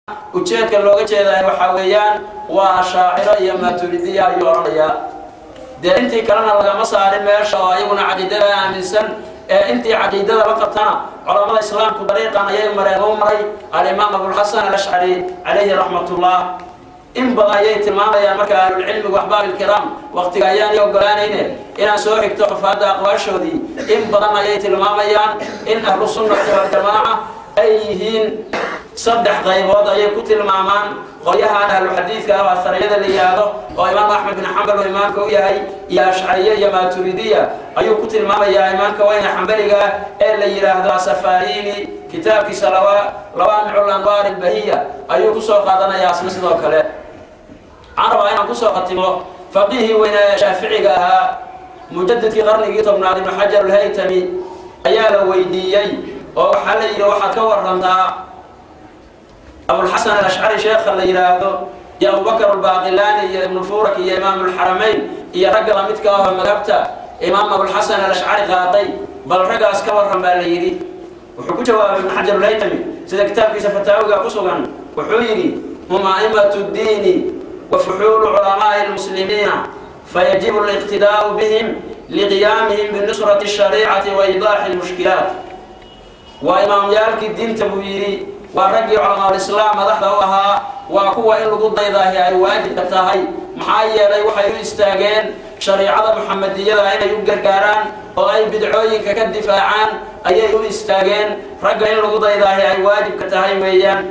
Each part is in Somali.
ujeedka looga jeedaa waxaa weeyaan waa shaaciro iyo maaturidiya ayuu odhanayaa dee intii kalena lagama saarin meesha oo ayaguna caqiidada aaminsan ee intii caqiidada la qabtana culamada islaamku dariiqan ayay mareen u maray alimaam abulxasan alashcari calayhi raxmatullah in badan ayay tilmaamayaan marka ahlulcilmigu axbaab ilkiraam waqtiga ayaanay ogolaanayne inaan soo xigto xufaadda aqwaashoodii in badan ayay tilmaamayaan in ahlu sunnati waljamaaca ay yihiin saddex qaybood ayay ku tilmaamaan qolyahan ahlu xadiidka ah asariyada la yidhaahdo oo imaam axmed bin xambal oo imaamka u yahay iyo ashcariye iyo maaturidiya ayuu ku tilmaamayaa imaamka weyne xambaliga ah ee la yidhaahdo asafarini kitaabkiisa lawaamicu lanwaar ilbahiya ayuu kusoo qaadanayaa asna sidoo kale waxaan rabaa inaan kusoo khatimo faqihii weyne ee shaaficiga ahaa mujadidkii qarnigii tobnaad ibnu xajar alhaytami ayaa la weydiiyey oo waxaa la yidhi waxaad ka warantaa abulxasan alashcari sheekha la yidhaahdo iyo abubakar albaaqilaani iyo ibnufurak iyo imaam ulxaramayn iyo ragga lamidka ah oo madhabta imaam abulxasan alashcari qaaday bal raggaas ka waran baa la yidhi wuxuu ku jawaabay ibnu xajar alhaytami sida kitaabkiisa fataawiga ku sugan wuxuu yidhi hum a'imatu ddiini wa fuxuulu culamaa'i lmuslimiina fayajibu aliqtidaa'u bihim liqiyaamihim binusrati ashariicati wa idaaxi lmushkilaat waa imaamyaalkii diinta buu yidhi waa raggii culamaaul-islaam madaxda u ahaa waa kuwa in lagu daydaahi ay waajibka tahay maxaa yeelay waxay u istaageen shariicada muxamadiyada inay u gargaaraan oo ay bidcooyinka ka difaacaan ayay u istaageen ragga in lagu daydaahi ay waajibka tahay weeyaan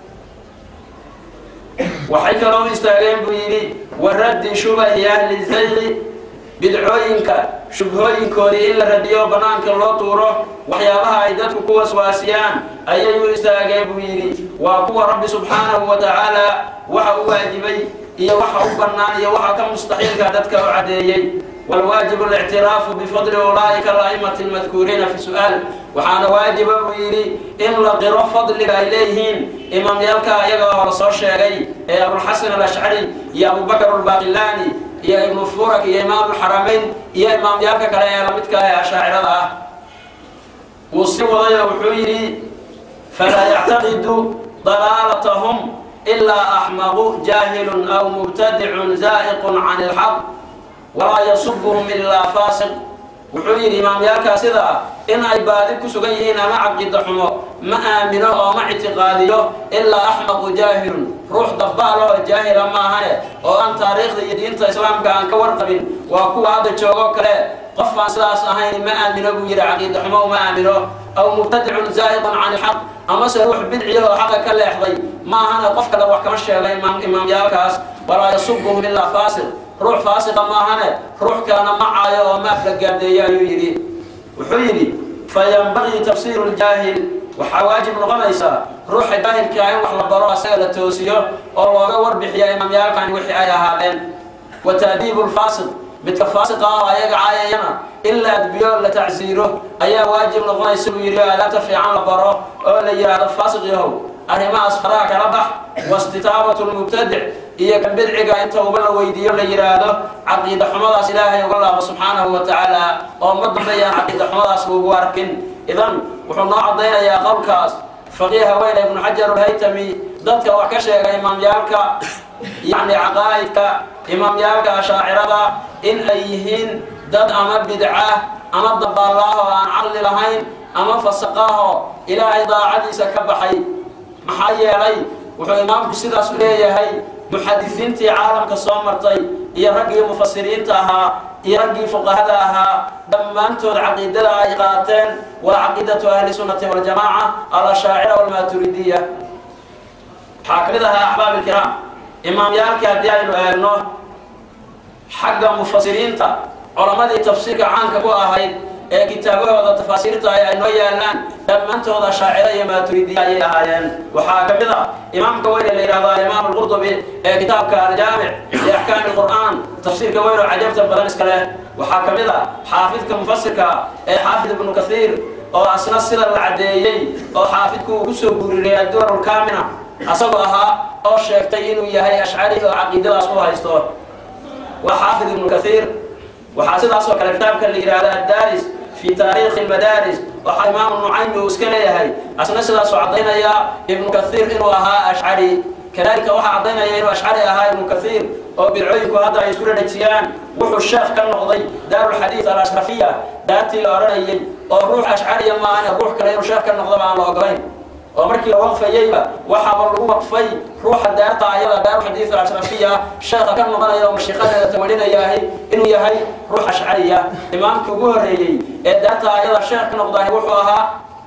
waxay kaloo u istaageen buu yidhi wa raddi shubahi ahli zayqi bidcooyinka shubhooyinkoodii in la radiyo bannaanka loo tuuro waxyaabaha ay dadku ku waswaasiyaan ayay u istaageen buu yidhi waa kuwa rabbi subxaanahu wa tacaala waxa u waajibay iyo waxa u bannaan iyo waxa ka mustaxiilka dadka u caddeeyey walwaajibu alictiraafu bifadli ulaa'ika ala'imati almadkuuriina fi su'aal waxaana waajiba buu yidhi in la qiro fadliga ay leeyihiin imaamyaalka ayaga oo la soo sheegay ee abulxasan alashcari iyo abubakar albaaqilaani iyo ibnu furak iyo imaamulxaramayn iyo imaamyaalka kale ee lamidka ah ee ashaacirada ah wuu sii wadayo wuxuu yidhi falaa yactaqidu dalaalatahum ilaa axmaqu jaahilun aw mubtadicun zaa'iqun can ilxaq walaa yasubuhum ilaa faasiq wuxuu yidhi imaamyaalkaa sida ah in ay baadi ku sugan yihiin ama caqiida xumo ma aamino oo ma ictiqaadiyo ilaa axmaqu jaahilun ruux dabbaal oo jaahila maahane oo aan taariikhda iyo diinta islaamka aan ka warqabin waa kuwa hadda joogoo kale qof aan sidaas ahayn ma aamino buu yidhi caqiida xumo ma aamino aw mubtadicun zaa'iqun can ilxaq amase ruux bidciya oo xaqa ka leexday maahane qof kale wax kama sheegay imaamyaalkaas walaa yasubuhum ilaa faasiq ruux faasiqa maahane ruux kalena ma caayo oo maaf la gaardeeyo ayuu yidhi wuxuu yidhi fayanbagii tafsiiru ljaahil waxaa waajib noqonaysaa ruuxa jaahilkaa in wax la baro asaga la toosiyo oo looga warbixiya imaamyaalkani wixii ay ahaadeen wa ta'diibu lfaasiq midka faasiqa ah ayaga caayayana in la adbiyo la tacsiiro ayaa waajib noqonaysa buu yidhi aadaabta fiican la baro oo la yidhaahdo faasiq yahow arrimahaas faraha kala bax wastitaabatu lmubtadic iyo kan bidciga inta uba la weydiiyo la yidhaahdo caqiida xumadaas ilaahay uga laabo subxaanahu wa tacaala oo ma dambeeyaan caqiida xumadaas lagu arkin idan wuxuu noo caddaynayaa qowlkaas faqiiha weyne ibnu xajar alhaytami dadka wax ka sheega imaamyaalka yacni caqaa'idka imaamyaalka ashaacirada in ay yihiin dad ama bidca ama dabaallaah oo aan caqli lahayn ama fasaqaahoo ilaahay daacadiisa ka baxay maxaa yeelay wuxuu imaamku sidaas u leeyahay muxadisiintii caalamka soo martay iyo raggii mufasiriinta ahaa iyo raggii fuqahada ahaa dhammaantood caqiidada ay qaateen waa caqiidatu ahli sunnati waljamaaca alashaacira walmaaturidiya waxaa ka mid ahaa axbaab ilkiraam imaamyaalkii haddii aynu eegno xagga mufasiriinta culamadii tafsiirka caanka ku ahayd ee kitaabahooda tafaasiirta ay noo yaalaan dhammaantooda shaaciro iyo maaturidiya ayay ahaayeen waxaa ka mid a imaamka weyn ee la yidhahdo alimaam alqurdubi ee kitaabka aljaamic liaxkaami alqur'aan tafsiirka weyn oo cajabta badan iska leh waxaa ka mid a xaafidka mufasirka ee xaafid ibnu kathiir oo asna sida la caddeeyey oo xaafidku uu kusoo guuririyay addurar lkaamina asagoo ahaa oo sheegtay inuu yahay ashcari oo caqiidadaas u haysto waa xaafid ibnu kathiir waxaa sidaas oo kale kitaabka la yidhahdo addaaris في تاريخ المدارس وإمام النعيم وسكليه أسنا سيدا سعدين يا ابن كثير إنه أها أشعري كذلك وحا عضينا يا إنه أشعري أها ابن كثير وبالعيك هذا يسكر نتيان وحو الشيخ كان نقضي دار الحديث الأشرفية داتي الأورانية وروح أشعري ما أنا روح كان الشيخ كان نقضي مع الله oo markii la waqfayeyba waxaaba lagu waqfay ruuxa daarta ayada daaru xadiid al-ashrafiya sheekha ka noqonaya oo mashiiqadeeda tawalinayaahi inuu yahay ruux ashcariya imaamkii ugu horreeyey ee daarta ayada sheekh ka noqdahay wuxuu ahaa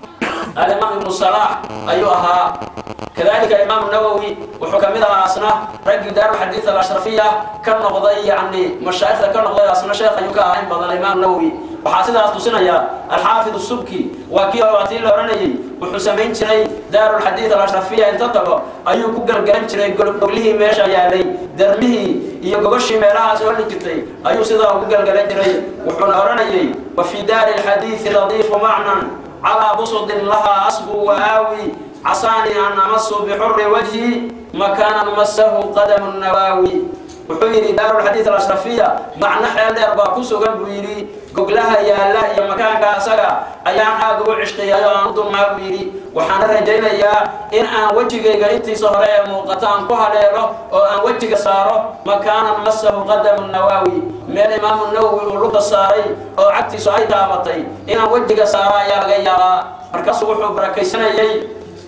الإمام ابن صلاح أيها كذلك الإمام النووي وحكمها أصنع رجل دار الحديث الأشرفية كان نقضي يعني مشايخ كان نقضي أصنع شيخ أيوكا عين بدل الإمام النووي وحاسدها أصدسنا يا الحافظ السبكي وكي وعطي لورني وحسمين شري دار الحديث الأشرفية انتقلوا أيوكو قرقرن شري قبله ميشا يا لي درمه يقبشي ميراها سؤال كتلي أيو سيدا وقرقرن شري وحنا ورني وفي دار الحديث لطيف معنى على بسط لها أصب وآوي عصاني أن أمس بحر وجهي مكانا مسه قدم النواوي وحيري دار الحديث الأشرفية معنى حيال دار باكوسو قلب ويري قبلها يا الله يا مكان كاسقا أيام آقو عشقي يا أنضم ما ويري وحنا رجينا يا إن أن وجهي قريبتي صهرية موقتان كوها ليرو أو أن وجهي صارو مكانا مسه قدم النواوي من الإمام النووي ولوك الصاري أو عدتي سعيد دابطي إن أن وجهي صارا يا غيرا مركز وحو بركيسنا يي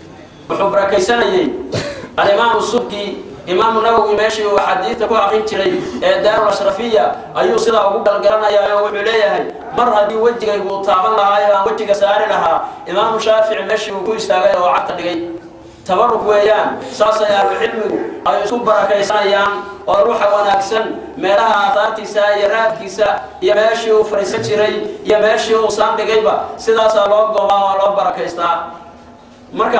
وحو بركيسنا يي الإمام السبكي إمام النووي ماشي وحديث كو أقيم تري دار الأشرفية أيو صدا وقول القرنا يا وحليه مر هذه وجهه يقول طابن لها يا وجهه سار لها إمام الشافعي ماشي وقول استاغي وعدت لقي تبرك ويان ساسا يا العلم أي يسوب بركيسان وروح وناكسن meelaha aadaartiisa iyo raadkiisa iyo meeshii uu fariisan jiray iyo meeshii uu saan dhigayba sidaasaa loo goobaa oo loo barakaystaa marka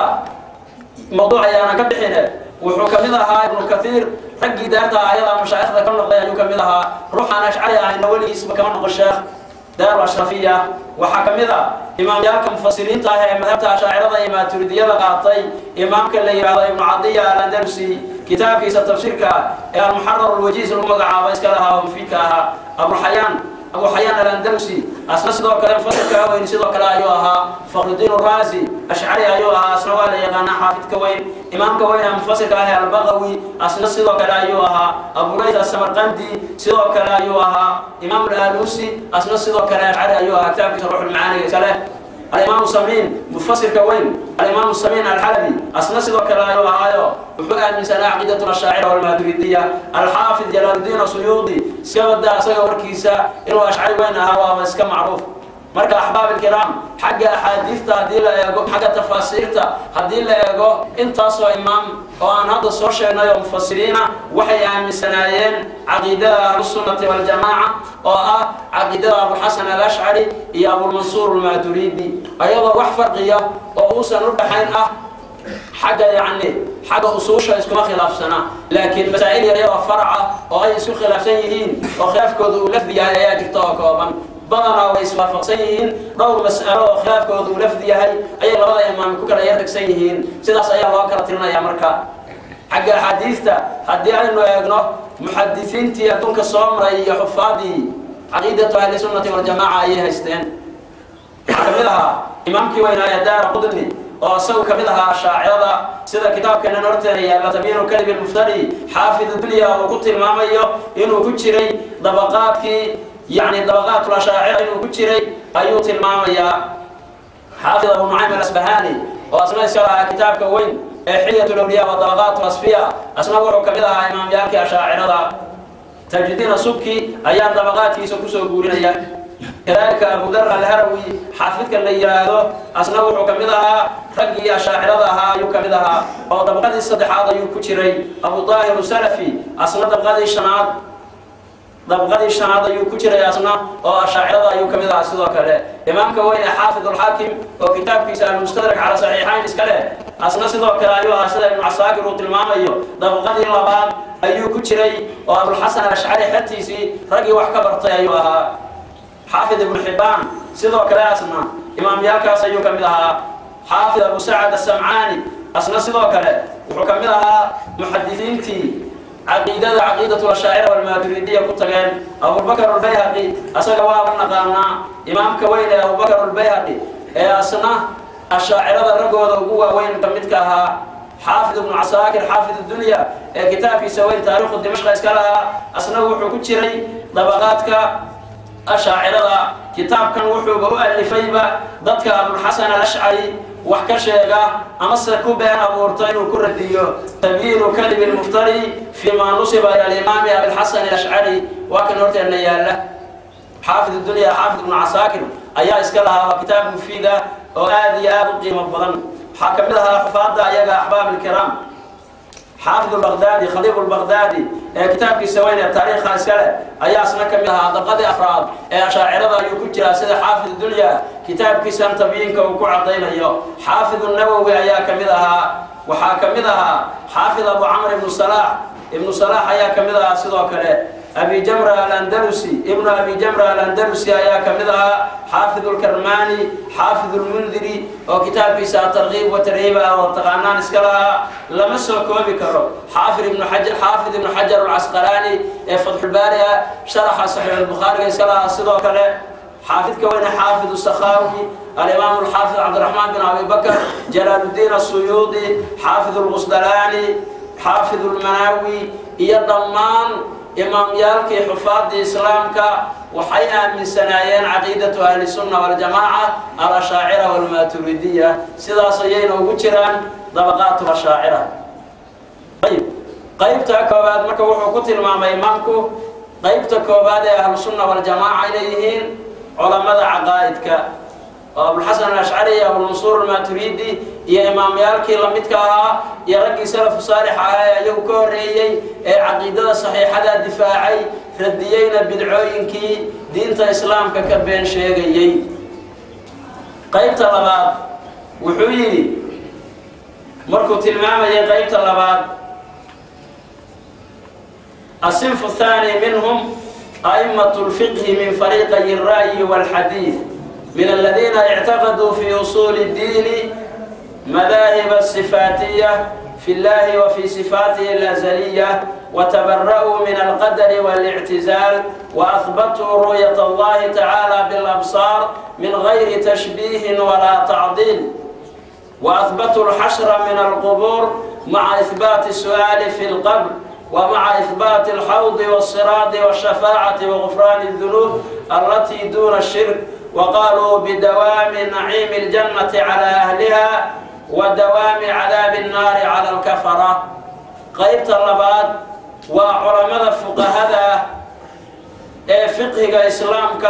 mawduuc ayaana ka bixine wuxuu ka mid ahaa ibnu kathiir raggii daarta ayada mashaayikhda ka noqday ayuu ka mid ahaa ruuxaan ashcari ahayna weligiisba kama noqon sheekh daaru ashrafiya waxaa ka mid a imaamyaalka mufasiriinta ah ee madhabta ashaacirada iyo maaturidiyada qaatay imaamka la yidhaahdo ibnu cadiya alandalusi kitaabkiisa tafsiirka ee almuxarar alwajiis lagu magacaabo iska lahaa oo mufiidka ahaa abuxayaan أبو حيان الأندلسي أصلا سيدو كلام فصل كوين سيدو كلا أيوها فخر الدين الرازي أشعري أيوها أصلا ولا يغانا حافظ كوين إمام كوين منفصل كلا البغوي أصلا سيدو كلا أيوها أبو ليث السمرقندي سيدو كلا أيوها إمام الآلوسي أصلا سيدو كلا أشعري أيوها كتاب روح المعاني كلا الإمام السمين مفسر كوين الإمام السمين الحلبي أصلا سيدو كلا أيوها أيوه وحقا من سنة عقيدة الشاعرة والماتريدية الحافظ جلال الدين السيوطي سيودا سيو وركيسا إنه أشعري وينها هو مسك معروف marka axbaab ilkiraam xagga axaadiista haddii la eego xagga tafaasiirta haddii la eego intaasoo imaam oo aan hadda soo sheegnay oo mufasiriina waxay aaminsanaayeen caqiidada ahlusunnati waljamaaca oo ah caqiidada abuxasan alashcari iyo abulmansuur almaaturiidi ayadoo wax farqiya oo uusan u dhaxayn ah xagga yacni xagga usuusha iskuma khilaafsana laakiin masaa'il yaryaroo faraca oo ay isku khilaafsan yihiin oo khilaafkooda uu lafdi yahay ayaa jirta oo kooban badanaa way iswaafaqsan yihiin dhowr mas'alo oo khilaafkooda uu lafdi yahay ayay labada imaam ku kala yartagsan yihiin sidaas ayaa loo kala tirinayaa marka xagga axaadiista haddii aynu eegno muxadisiintii adduunka soo maray iyo xufaadii caqiidatu ahli sunnati waljamaaca ayay haysteen waxaa ka mid ahaa imaamkii weynaaye daara qudni oo isagu ka mid ahaa shaacirada sida kitaabkeena horteena yaalla tabiinu kalib ilmuftari xaafid dunya uu ku tilmaamayo inuu ku jiray dabaqaadkii يعني طبقات الأشاعرة إنه كتيري أيو تلماميا حافظ أبو نعيم الأسبهاني وأسماء سيرها كتاب كوين حية الأولياء والطبقات الأصفية أسماء وحو كبيرها إمام يالكي أشاعرة تجدين سبكي أيام طبقات في سكوسو قولين كذلك أبو ذر الهروي حافظك اللي يراهدو أسماء وحو كبيرها رقي أشاعرها يو كبيرها أو طبقات الصدحات يو كتيري أبو طاهر السلفي أسماء طبقات الشناد dabqadii shanaad ayuu ku jiray asna oo ashaacirada ayuu ka mid ahaa sidoo kale imaamka weyne xaafid alxaakim oo kitaabkiisa almustadrak cala saxiixayn iska leh asna sidoo kale ayuu ahaa sida ibnu casaakir uu tilmaamayo dabqadii labaad ayuu ku jiray oo abulxasan alashcari xertiisii raggii wax ka bartay ayuu ahaa xaafid ibnu xibbaan sidoo kale asna imaamyaalkaas ayuu ka mid ahaa xaafid abu sacad asamcaani asna sidoo kale wuxuu ka mid ahaa muxadisiintii caqiidada caqiidatu ashaacira walmaaturidiya ku tageen abubakar albayhaqi asaga waaba naqaanaa imaamka weyn ee abubakar albayhaqi ee asna ashaacirada raggooda ugu waaweyn ka midka ahaa xaafid ibnu casaakir xaafid dunya ee kitaabkiisa weyn taariikhu dimashqa iska lahaa asna wuxuu ku jiray dabaqaadka ashaacirada kitaabkan wuxuuba u alifayba dadka abulxasan alashcari wax ka sheega amase ku been abuurta inuu ku radiyo tabyiinu kalimi lmuftari fii maa nusiba ila alimaami abilxasan alashcari waa kan horteenna yaalla xaafid dunya xaafid ibnu casaakir ayaa iska lahaa waa kitaab mufiida oo aada iyo aada u qiimo badan waxaa ka mid ahaa xufaadda ayaga axbaab ilkiraam xaafid lbaqdaadi khaliib lbaqdaadi ee kitaabkiisa weyn ee taariikha iskale ayaa isna ka mid ahaa daqadii afraad ee ashaacirada ayuu ku jiraa sida xaafid dunya kitaabkiisan tabyiinka uu ku cadaynayo xaafid nawowi ayaa ka mid ahaa waxaa ka mid ahaa xaafid abu camr ibnu salaax ibnu salaax ayaa ka mid ahaa sidoo kale abi jamra alandalusi ibnu abi jamra alandalusi ayaa ka mid ahaa xaafid lkarmani xaafid lmundiri oo kitaabkiisa atarkiib watarhiib ah oo taqaanaan iska lahaa lama soo koobi karo xaafid ibnu xajar xaafid ibnu xajar alcasqalaani ee fatxulbaari ah sharaxa saxiix albukhaariga iska lahaa sidoo kale xaafidka weyne xaafid sakhaawi alimaam alxaafid cabdiraxmaan bin abi bakr jalaaludiin asuyuudi xaafid lqusdalaani xaafid lmanaawi iyo dhammaan imaamyaalkii xufaadii islaamka waxay aaminsanaayeen caqiidatu ahli sunna waljamaaca alashaacira walmaaturidiya sidaas ayayna ugu jiraan dabaqaatu ashaacira ayb qaybta koobaad marka wuxuu ku tilmaamay imaamku qaybta koobaad ee ahlu sunna waljamaaca inay yihiin culamada caqaa'idka oo abulxasan alashcari iyo abulmansuur almaturidi iyo imaamyaalkii lamidka ahaa iyo raggii salafu saalix ahaa ee iyagu ka horreeyey ee caqiidada saxiixada difaacay radiyeyna bidcooyinkii diinta islaamka ka been sheegayey qaybta labaad wuxuu yidhi markuu tilmaamayay qaybta labaad asinfu thaani minhum أئمة الفقه من فريقي الرأي والحديث من الذين اعتقدوا في أصول الدين مذاهب الصفاتية في الله وفي صفاته الأزلية وتبرأوا من القدر والاعتزال وأثبتوا رؤية الله تعالى بالأبصار من غير تشبيه ولا تعضيل وأثبتوا الحشر من القبور مع إثبات السؤال في القبر ومع إثبات الحوض والصراط والشفاعة وغفران الذنوب التي دون الشرك وقالوا بدوام نعيم الجنة على أهلها ودوام عذاب النار على الكفرة قيبت اللباد وعلماء الفقهاء ee fiqhiga islaamka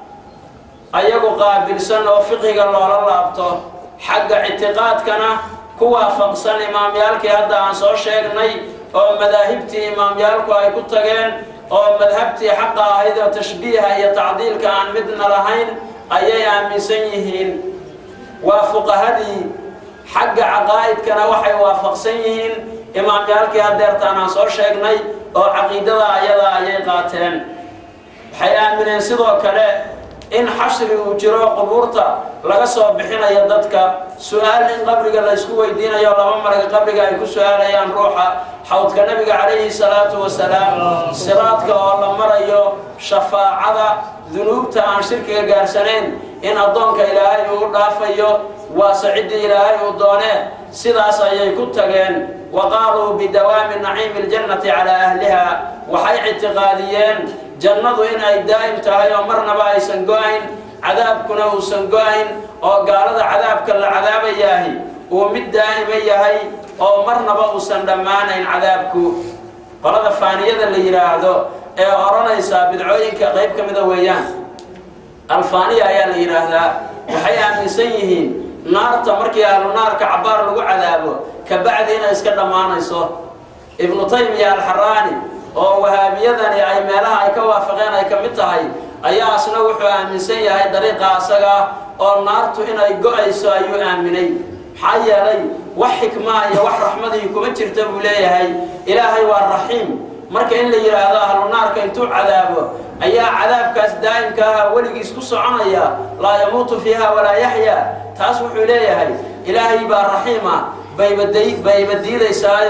ayagu qaabilsan oo fiqhiga loola laabto xagga ictiqaadkana ku waafaqsan imaamyaalkii hadda aan soo sheegnay oo madaahibtii imaamyaalku ay ku tageen oo madhabtii xaqa ahayd oo tashbiiha iyo tacdiilka aan midna lahayn ayay aaminsan yihiin waa fuqahadii xagga caqaa'idkana waxay waafaqsan yihiin imaamyaalkii hadeertaan aan soo sheegnay oo caqiidada ayada ayay qaateen waxay aamineen sidoo kale in xashri uu jiro qubuurta laga soo bixinayo dadka su-aal in qabriga la ysku weydiinayo laba malaga qabriga ay ku su-aalayaan ruuxa xawdka nabiga calayhi salaatu wasalaam siraadka oo la marayo shafaacada dunuubta aan shirkiga gaarsanayn in addoonka ilaahay uu u dhaafayo waase ciddii ilaahay uu doonee sidaas ayay ku tageen wa qaaluu bidawaami naciimi ljannati calaa ahliha waxay ictiqaadiyeen jannadu in ay daa'im tahay oo marnaba aysan go-ayn cadaabkuna uusan go-ayn oo gaalada cadaabka la cadaabayaahi uu mid daa'ima yahay oo marnaba uusan dhammaanayn cadaabku qolada faaniyada la yidhaahdo ee odhanaysaa bidcooyinka qayb ka mida weeyaan alfaaniya ayaa la yidhaahdaa waxay aaminsan yihiin naarta markii ahlu naarka cabbaar lagu cadaabo kabacdi inay iska dhammaanayso ibnu taymiya alxaraani oo wahaabiyadani ay meelaha ay ka waafaqeen ay ka mid tahay ayaa asna wuxuu aaminsan yahay dariiqa asaga oo naartu inay go-ayso ayuu aaminay maxaa yeelay wax xikmaa iyo wax raxmadii kuma jirta buu leeyahay ilaahay waa raxiim marka in la yidhaahdo ahlu naarka intuu cadaabo ayaa cadaabkaas daa'imka aha weligiis ku soconaya laa yamuutu fiiha walaa yaxyaa taas wuxuu leeyahay ilaahay baa raxiima bayba bayba diidaysaayo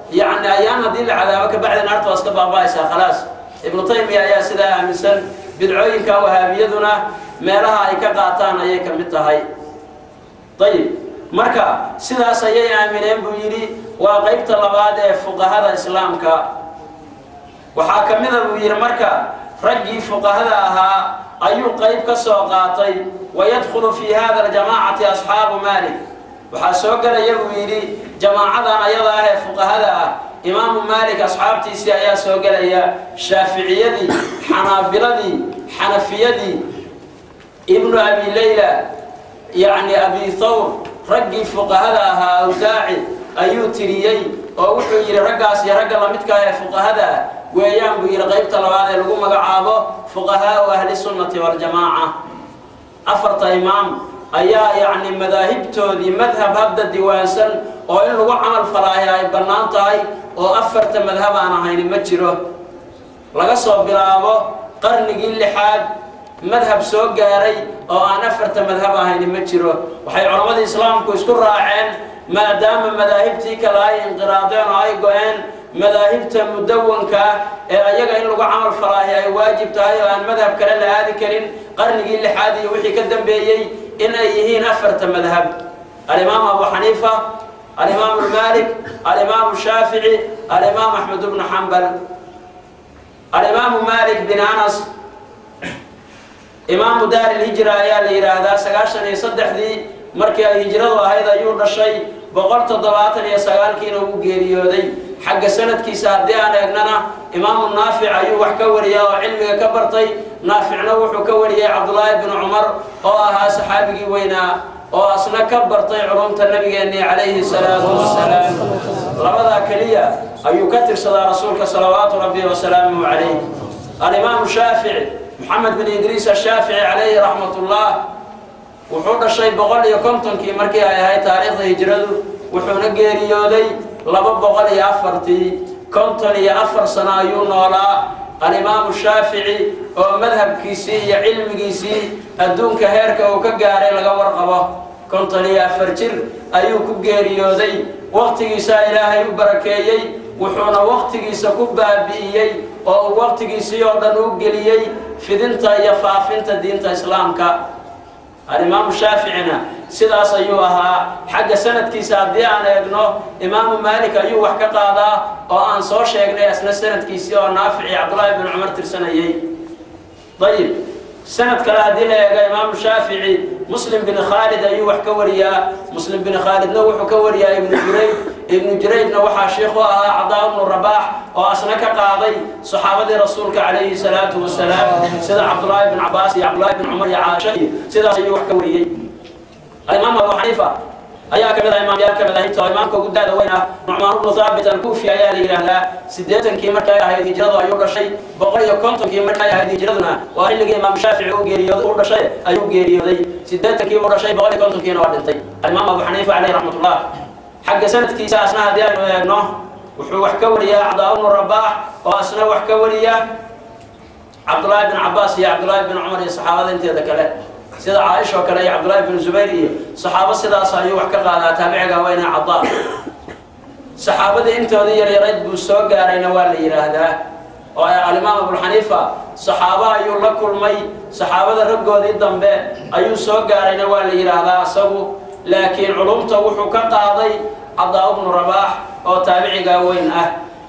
yacni ayaan haddii la cadaabo kabacdi naarta waa iska baaba'aysaa khalaas ibnu taymiya ayaa sidaa aaminsan bidcooyinka wahaabiyaduna meelaha ay ka qaataan ayay ka mid tahay ayib marka sidaas ayay aamineen buu yidhi waa qaybta labaad ee fuqahada islaamka waxaa ka mida buu yidhi marka raggii fuqahada ahaa ayuu qayb ka soo qaatay wayadkhulu fii hada aljamaacati asxaabu maalik waxaa soo gelaya buu yidhi jamaacadan ayada ah ee fuqahada ah imaamu maalik asxaabtiisii ayaa soo gelaya shaaficiyadii xanaabiladii xanafiyadii ibnu abi leyla yacni abi thawr raggii fuqahada ahaa awsaaci ayuu tiriyey oo wuxuu yidhi raggaas iyo ragga lamidka ah ee fuqahada ah weeyaan buu yidhi qaybta labaad ee lagu magacaabo fuqahaau ahli sunnati waljamaaca afarta imaam ayaa yacni madaahibtoodii madhab hadda diiwaansan oo in lagu camal falaayo ay bannaan tahay oo afarta madhab aan ahayni ma jiro laga soo bilaabo qarnigii lixaad madhab soo gaaray oo aan afarta madhab ahayni ma jiro waxay culammada islaamku isku raaceen maadaama madaahibtii kale ay inqiraadeen oo ay go-een madaahibta mudawanka ah ee ayaga in lagu camal falaahi ay waajib tahay oo aan madhab kale la aadi karin qarnigii lixaad iyo wixii ka dambeeyey in ay yihiin afarta madhab alimaam abu xaniifa alimaamu maalik alimaamu shaafici alimaam axmed bnu xambal alimaamu maalik bin anas imaamu daari lhijra ayaa la yidhaahdaa sagaashan iyo saddexdii markii ay hijradu ahayd ayuu dhashay boqol toddobaatan iyo sagaalkiina uu geeriyooday xagga sanadkiisa haddii aan eegnana imaamu naafic ayuu wax ka wariya oo cilmiga ka bartay naaficna wuxuu ka wariyey cabdullaahi bnu cumar oo ahaa saxaabigii weynaa oo asna ka bartay culumta nabigeennii calayhi salaatu wasalaam labadaa keliya ayuu ka tirsadaa rasuulka salawaatu rabbi wasalaamuhu calayh alimaamu shaafici maxamed bin idriis ashaafici calayhi raxmatullah wuxuu dhashay boqol iyo kontonkii markii ay ahayd taariikhda hijradu wuxuuna geeriyooday laba boqol iyo afartii konton iyo afar sano ayuu noolaa alimaamu shaafici oo madhabkiisii iyo cilmigiisii adduunka heerka uu ka gaaray laga warqabo konton iyo afar jir ayuu ku geeriyooday waqtigiisaa ilaahay u barakeeyey wuxuuna waqtigiisa ku baabi'iyey oo uu waqtigiisii oo dhan u geliyey fidinta iyo faafinta diinta islaamka alimaamu shaaficina sidaas ayuu ahaa xagga sanadkiisa haddii aan eegno imaamu maalik ayuu wax ka qaadaa oo aan soo sheegnay asna sanadkiisii oo naafici cabdullaahi bin cumar tirsanayey ayib sanad kale haddii la eego imaamu shaafici muslim bin khaalid ayuu wax ka wariyaa muslim bin khaalidna wuxuu ka wariyaa ibnu jurayd ibnu juraydna waxaa sheikhu ahaa cadaa ibnu rabaax oo asna ka qaaday saxaabadii rasuulka calayhi salaatu wasalaam sida cabdullaahi bin cabaas iyo cabdullaahi bin cumar iyo caasha iyo sidaas ayuu wax ka wariyey alimaam abu xaniifa ayaa ka mid ah imaamyaalka madaahibta oo imaamka ugu daada weyn ah nucmaan ibnu thaabit alkuufi ayaa la yidhaahdaa siddeetankii markay ahayd hijradu ayuu dhashay boqol iyo kontonkii markay ahayd hijraduna waa xilligii imaam shaafici uu geeriyooday uu dhashay ayuu geeriyooday siddeetankii uu dhashay boqol iyo kontonkiina waa dhintay alimaam abu xaniifa caleyhi raxmatullah xagga sanadkiisa asna haddii aynu eegno wuxuu wax ka wariyaa cadaa ibnu rabaax oo asna wax ka wariya cabdullaahi bin cabaas iyo cabdullaahi bin cumar iyo saxaabada inteeda kale sida caaisha oo kale iyo cabdullaahi bin zubayr iyo saxaabo sidaas ayuu wax ka qaadaa taabiciga weyne cadaa saxaabadii intoodii yaryarayd buu soo gaarayna waa la yidhaahdaa oo alimaam abulxaniifa saxaabo ayuu la kulmay saxaabada raggoodii dambe ayuu soo gaarayna waa la yidhaahdaa asagu laakiin culumta wuxuu ka qaaday cadaa ibnu rabaax oo taabiciga weyn ah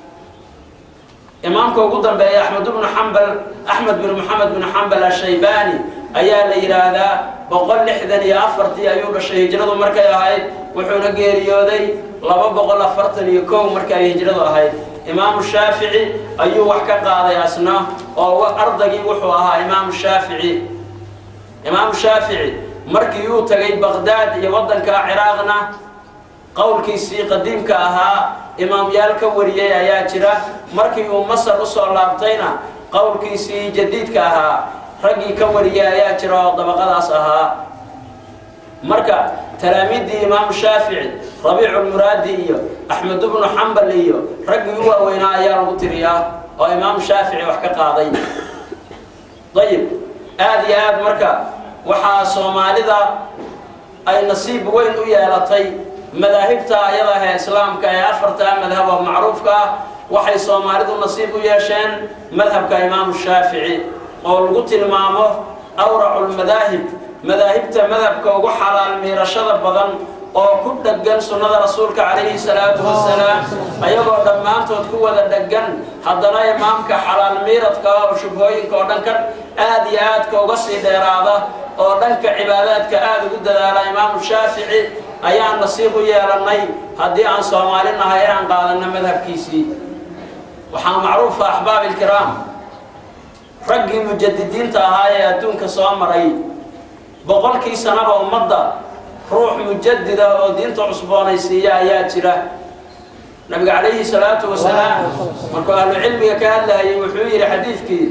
imaamka ugu dambeeya axmed ibnu xambal axmed bin moxamed bin xambal ashaybaani ayaa la yidhaahdaa boqol lixdan iyo afartii ayuu dhashay hijradu markay ahayd wuxuuna geeriyooday laba boqol afartan iyo kow markii ay hijradu ahayd imaamu shaafici ayuu wax ka qaaday asna oo ardagii wuxuu ahaa imaamu shaafici imaamu shaafici markii uu tagay baqdaad iyo waddanka ciraaqna qowlkiisii qadiimka ahaa imaamyaal ka wariyey ayaa jira markii uu masar usoo laabtayna qowlkiisii jadiidka ahaa raggii ka wariyay ayaa jira oo dabaqadaas ahaa marka talaamiiddii imaamu shaafici rabiiculmuraadi iyo axmed ibnu xambal iyo raggii u waaweynaa ayaa lagu tiriyaa oo imaamu shaafici wax ka qaaday ayib aada iyo aad marka waxaa soomaalida ay nasiib weyn u yeelatay madaahibta ayada ahee islaamka ee afartaa madhab oo macruufka ah waxay soomaalidu nasiib u yeesheen madhabka imaamu shaafici oo lagu tilmaamo awraculmadaahib madaahibta madhabka ugu xalaal miirashada badan oo ku dheggan sunnada rasuulka calayhi salaatu wasalaam ayagoo dhammaantood ku wada dheggan haddana imaamka xalaal miiradka oo shubhooyinka oo dhan ka aad iyo aadka uga sii dheeraada oo dhanka cibaadaadka aada ugu dadaala imaamu shaafici ayaan nasiib u yeelannay haddii aan soomaali nahay inaan qaadanno madhabkiisii waxaa macruufa axbaab ilkiraam raggii mujadidiinta ahaa ee adduunka soo maray boqolkii sanaba ummadda ruux mujadida oo diinta cusboonaysiiya ayaa jira nabiga calayhi salaatu wasalaam markuu ahlu cilmiga ka hadlayay wuxuu yidhi xadiidkii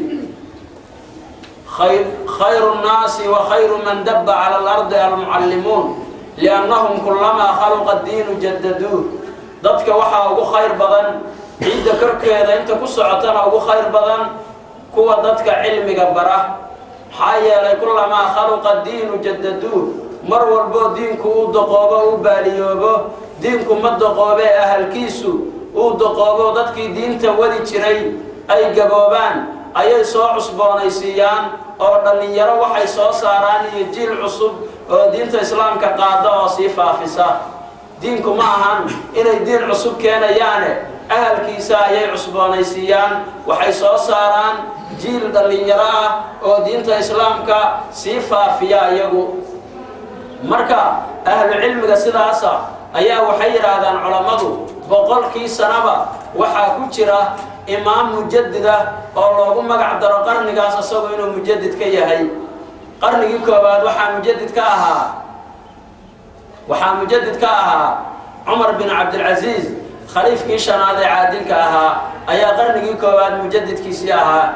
khayru nnaasi wa khayru man dabba cala alardi almucallimuun liannahum kulamaa khaluqa diinu jadaduuh dadka waxaa ugu khayr badan ciidda korkeeda inta ku socotana ugu khayr badan kuwa dadka cilmiga bara maxaa yeelay kulamaa khaluqa diinu jadaduuh mar walboo diinku uu doqoobo u baaliyoobo diinku ma doqoobee ahalkiisu uu doqoobo dadkii diinta wadi jiray ay gaboobaan ayay soo cusboonaysiiyaan oo dhallinyaro waxay soo saaraan iyo jiil cusub oo diinta islaamka qaada oo sii faafisa diinku ma ahan inay diin cusub keenayaane ahalkiisa ayay cusboonaysiiyaan waxay soo saaraan jiil dhallinyaro ah oo diinta islaamka sii faafiya iyagu marka ahlu cilmiga sidaasa ayaa waxay yidhaahdaan culammadu boqolkii sanaba waxaa ku jira imaam mujadida oo loogu magac daro qarnigaas isagu inuu mujadid ka yahay qarnigii koowaad waxaa mujadid ka ahaa waxaa mujadid ka ahaa cumar bin cabdilcasiis khaliifkii shanaad ee caadilka ahaa ayaa qarnigii koowaad mujadidkiisii ahaa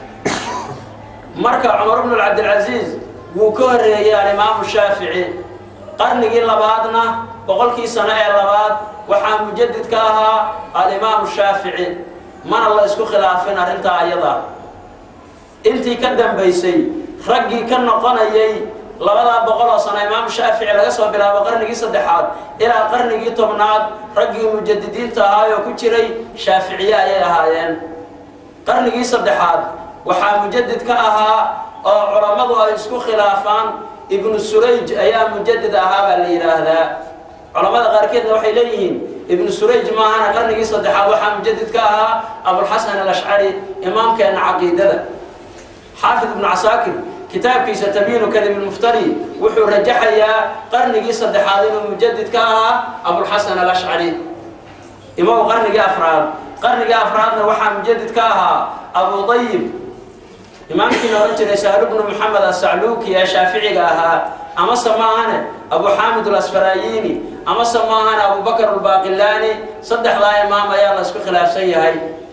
marka cumar bnu cabdilcasiis wuu ka horreeyey alimaamu shaafici qarnigii labaadna boqolkii sano ee labaad waxaa mujadid ka ahaa alimaamu shaafici mana la isku khilaafin arrintaa ayada intii ka dambaysay raggii ka noqonayay labadaa boqol oo sano imaamu shaafici laga soo bilaabo qarnigii saddexaad ilaa qarnigii tobnaad raggii mujadidiinta ahaayoo ku jiray shaaficiye ayay ahaayeen qarnigii saddexaad waxaa mujadid ka ahaa oo culammadu ay isku khilaafaan ibnu surayj ayaa mujadid ahaa baa la yidhaahdaa culammada qaarkeedna waxay leeyihiin ibnu surayj maahana qarnigii saddexaad waxaa mujadid ka ahaa abulxasan alashcari imaamkeenna caqiidada xaafid ibnu casaakir kitaabkiisa tabiinu kadib ilmuftari wuxuu rajaxayaa qarnigii saddexaad inuu mujadid ka ahaa abulxasan alashcari imaw qarnigii afraad qarnigii afraadna waxaa mujadid ka ahaa abu dayib imaamkii la odhan jiray sahlu bnu moxamed asacluuki ee shaaficiga ahaa amase maahane abu xaamid alasfarayini amase maahane abubakar albaaqilaani saddexdaa imaam ayaa la isku khilaafsan yahay